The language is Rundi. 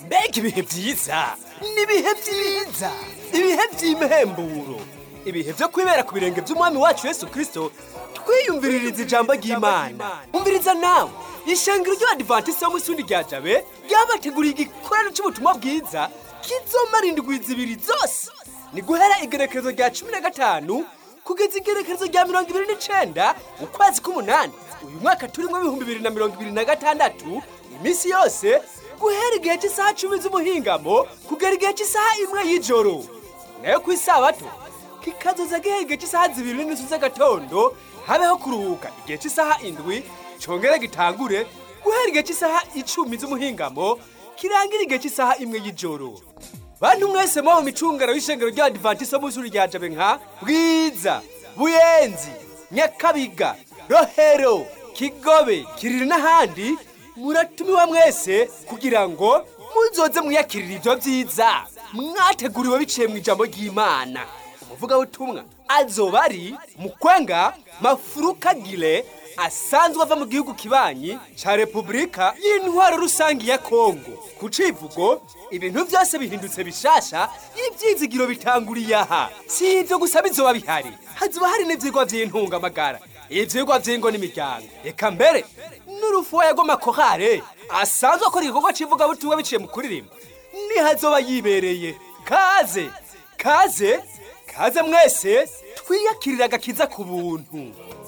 mbega ibihe byiza n'ibihe byiza ibihe by'imhemburo ibihe byo kwibera ku birenge by'umwami wacu yesu kirisito twiyumviririza ijambo ry'imana umviriza nawe ishengero ry'abadivantisiti bo mu isundi rya jabe ryabateguriye igikorano cy'ubutumwa bwiza kizomara indwi zibiri zose ni guhera igerekerezo rya cumi na gatanu kugeza igerekerezo rya mirongo ibiri n'icenda ukwezi k'umunani uyu mwaka turimo ibihumbi bibiri na mirongo ibiri na gatandatu iminsi yose guhera igihe cy'isaha cumi z'umuhingamo kugera igihe cy'isaha imwe y'ijoro nayo ku isabato kikazoza gihe igihe cy'isaha zibiri n'inusu z'agatondo habeho kuruhuka igihe cy'isaha indwi congere gitangure guhera igihe cy'isaha icumi z'umuhingamo kirangira igihe cy'isaha imwe y'ijoro bantu mwese muba mu micungano y'ishengero ry'abadivantisiti bo mu ishuri rya jabe nka bwiza buyenzi nyakabiga rohero kigobe kiriri n'ahandi muratumiwa mwese kugira ngo muzoze mwiyakirira ibyo byiza mwateguriwe biciye mu ijambo ry'imana umuvugabutumwa azoba ari mukwenga mafurukagire asanzwe ava mu gihugu kibanyi ca repubulika y'intwaro rusange ya kongo ku civugo ibintu byose bihindutse bishasha ibyizigiro bitanguriye aha si ibyo gusa bizoba bihari hazoba hari n'ivyigwa vy'intungamagara ivyigwa vy'ingo n'imiryango eka mbere n'urufuwa yagoma kohare asanzwe akora igikorwa c'ivugabutumwa biciye mu kuririmba nihazoba yibereye kaze kaze kaze mwese twiyakirira agakiza ku buntu